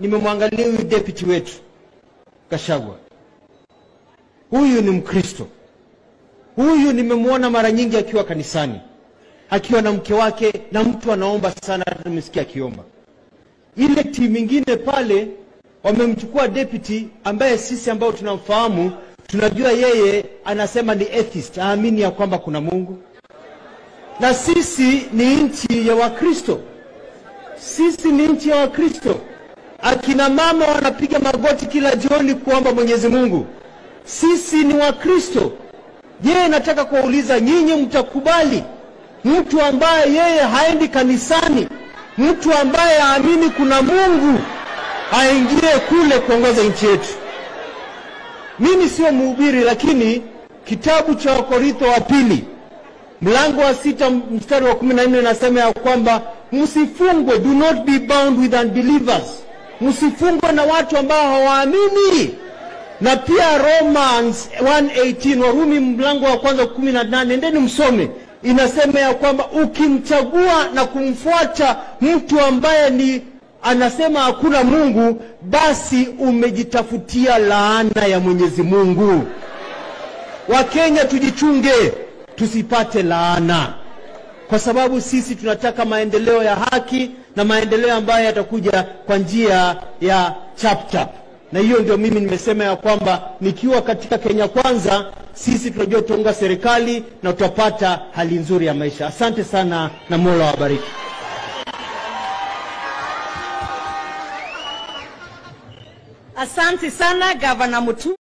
nimemwangalia huyu deputy wetu Gachagua. Huyu ni Mkristo. Huyu nimemwona mara nyingi akiwa kanisani, akiwa na mke wake, na mtu anaomba sana, hata nimesikia akiomba. Ile timu ingine pale wamemchukua deputy ambaye sisi ambao tunamfahamu tunajua yeye anasema ni atheist, aamini ya kwamba kuna Mungu, na sisi ni nchi ya Wakristo. Sisi ni nchi ya Wakristo. Akina mama wanapiga magoti kila jioni kuomba Mwenyezi Mungu. Sisi ni Wakristo. Je, nataka kuwauliza nyinyi, mtakubali mtu ambaye yeye haendi kanisani, mtu ambaye haamini kuna Mungu aingie kule kuongoza nchi yetu? Mimi sio mhubiri, lakini kitabu cha Wakorintho wa pili mlango wa sita mstari wa kumi na nne nasema ya kwamba msifungwe, do not be bound with unbelievers, msifungwe na watu ambao hawaamini. Na pia Romans 1:18 Warumi mlango wa kwanza kumi na nane endeni msome, inasema ya kwamba ukimchagua na kumfuata mtu ambaye ni anasema hakuna Mungu, basi umejitafutia laana ya Mwenyezi Mungu. Wakenya tujichunge tusipate laana, kwa sababu sisi tunataka maendeleo ya haki na maendeleo ambayo yatakuja kwa njia ya chapchap, na hiyo ndio mimi nimesema ya kwamba nikiwa katika Kenya Kwanza, sisi tunajua tutaunga serikali na tutapata hali nzuri ya maisha. Asante sana na Mola wabariki. Asante sana Gavana Mutu.